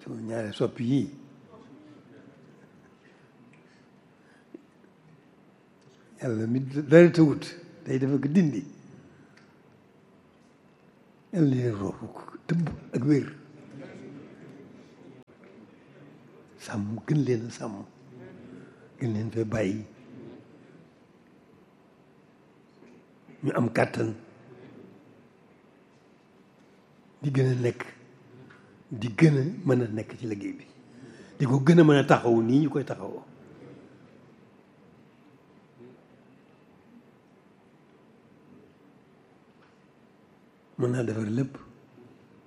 sama ñaari soppi yii yàlla mi dara tawut day dafa ko dindi yàlla leen roofu tëbb ak wér sàmm gën leen a sàmm gën leen fee bàyyi ñu am kàttan di gën a nekk di gën a mën a nekk ci liggéey bi di ko gën a mën a taxaw nii ñu koy taxawoo mën naa defar lépp